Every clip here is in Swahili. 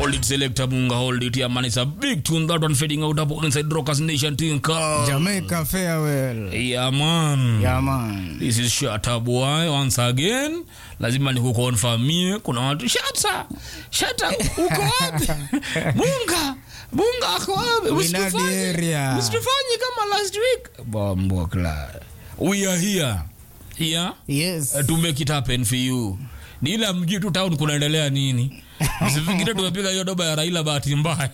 Hold it, selector Munga, hold it. Yeah, man, it's a big tune. That one fading out up inside Rockers Nation thing. Car. Jamaica farewell. Yeah, man. Yeah, man. This is Shatta Boy once again. Lazima nikukonfamie kuna watu Shatta, Shatta uko wapi? Munga, Munga ako wapi? Winadi Msitufanye- area. msitufanye kama last week. Bombo kla. We are here. Here Yes. uh, to make it happen for you. Ni ila mjui tu town kunaendelea nini. Msifikiri tumepiga hiyo doba ya Raila bahati mbaya.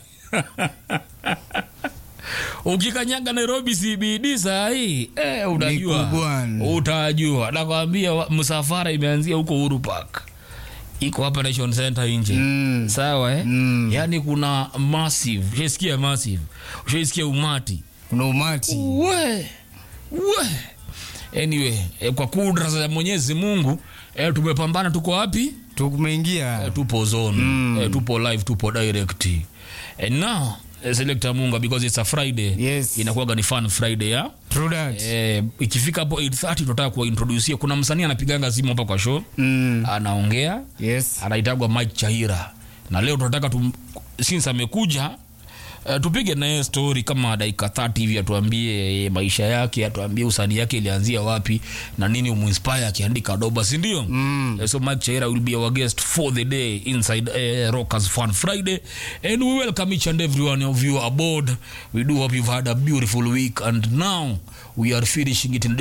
Ukikanyaga Nairobi CBD saa hii eh, utajua kubwana. utajua. Nakwambia wa- msafara imeanzia huko Uhuru Park, iko hapa Nation Center nje Mm. sawa eh? Mm. Yani kuna massive, ushaisikia massive, ushaisikia umati Kuna umati. we we anyway eh, kwa kudra za Mwenyezi Mungu eh, tumepambana, tuko wapi? Tumeingia. Eh, tupo zone Mm. eh, tupo live tupo direct and now eh, selector Munga because it's a Friday Yes. inakuwaga ni fun Friday ya True that. eh, ikifika hapo 8:30 tunataka kuwaintroducia kuna msanii anapiganga simu hapa kwa show Mm. anaongea Yes. anaitagwa Mike Chahira na leo tunataka tum, since amekuja Uh, tupige naye story kama dakika 30 hivi atuambie eh, maisha yake atuambie usanii yake ilianzia wapi na nini umuinspire akiandika doba si ndio Mm. Uh, so Mike Chahira will be our guest for the day inside uh, Rockers Fun Friday and we welcome each and every one of you aboard we do hope you've had a beautiful week and now we are finishing it in